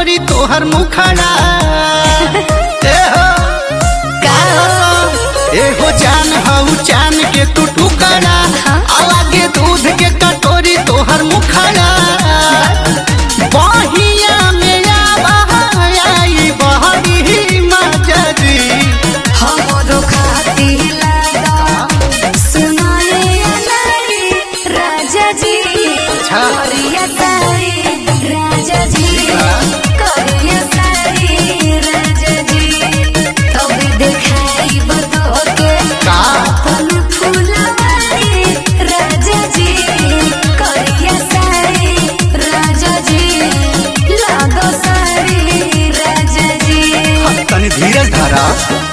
कटोरी तोहर मुखड़ा ए हो ए हो जान हऊ चान के तू टुकड़ा अलगे दूध के कटोरी तोहर मुखड़ा बहिया में आई बहरी मजरी हमरो खातिर लागा सुनाए अनारी राजा जी अच्छा। करिया सारी राजा जी करिया सारी राजा जी तब देखाई बतो के का अपन फुलवारी राजा जी करिया सारी राजा जी लागो सारी राजा जी तनी धीरज धरा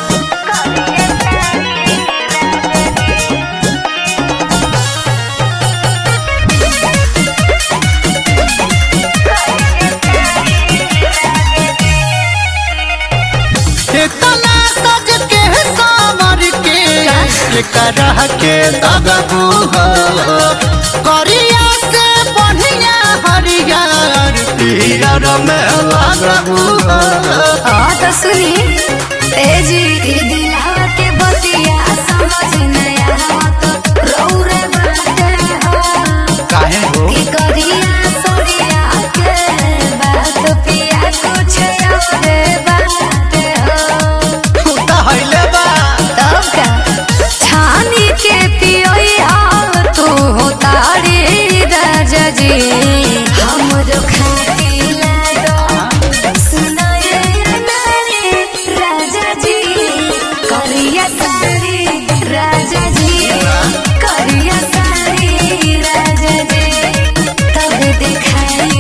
इतना सज के सावर के एकरा के दगबू हो करिया से बढ़िया हरियर पियर में लगबू हो हाँ तो सुनी ए जी ई दिलवा के बतिया समझ नया तो रौरे बाटे हो काहे हो की करिया सरिया के बात पिया कुछ और बाटे हो तो हइले बा तब का छानी के पियोई आओ तू हो तारी राजा जी हमरो खाती लागो सुनाए नारी राजा जी करिया सारी राजा जी करिया सारी राजा जी तब दिखाई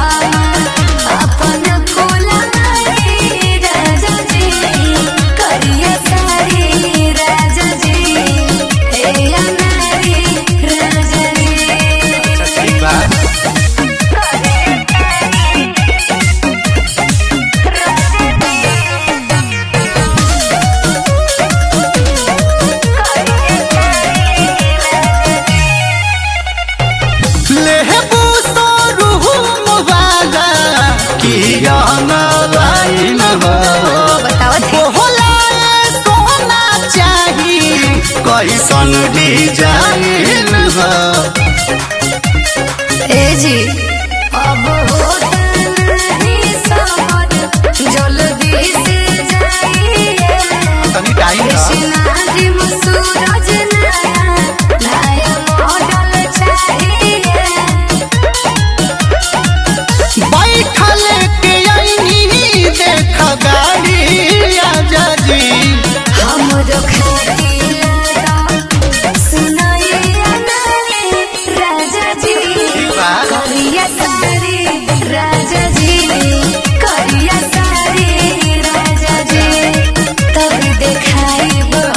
अपन फुलवारी राजा जी करिया सारी राजा जी हे अनारी राजा जी अच्छा ठीक बा लेहबू तो रूह मुबाला किया न लाइन हो बतावत है बोला सोना चाही कैसन डिजाइन हो ए जी अब होता नहीं समझ जल्दी से जाइए तनी टाइम दो। कृष्णाजी सूरज नया नया मॉडल चाहिए बैठल के आईनी देख गाड़ी आजा जी हमरो खातिर लागा सुनाए अनारे राजा जी ठीक बा। करिया सारी राजा जी करिया सारी राजा जी तब देखाई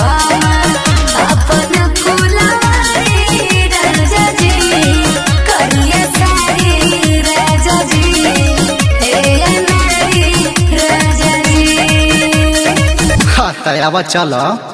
अपन फुलवारी राजा जी करिया सारी राजा जी हे अनारी राजा जी हाँ तयावा चलो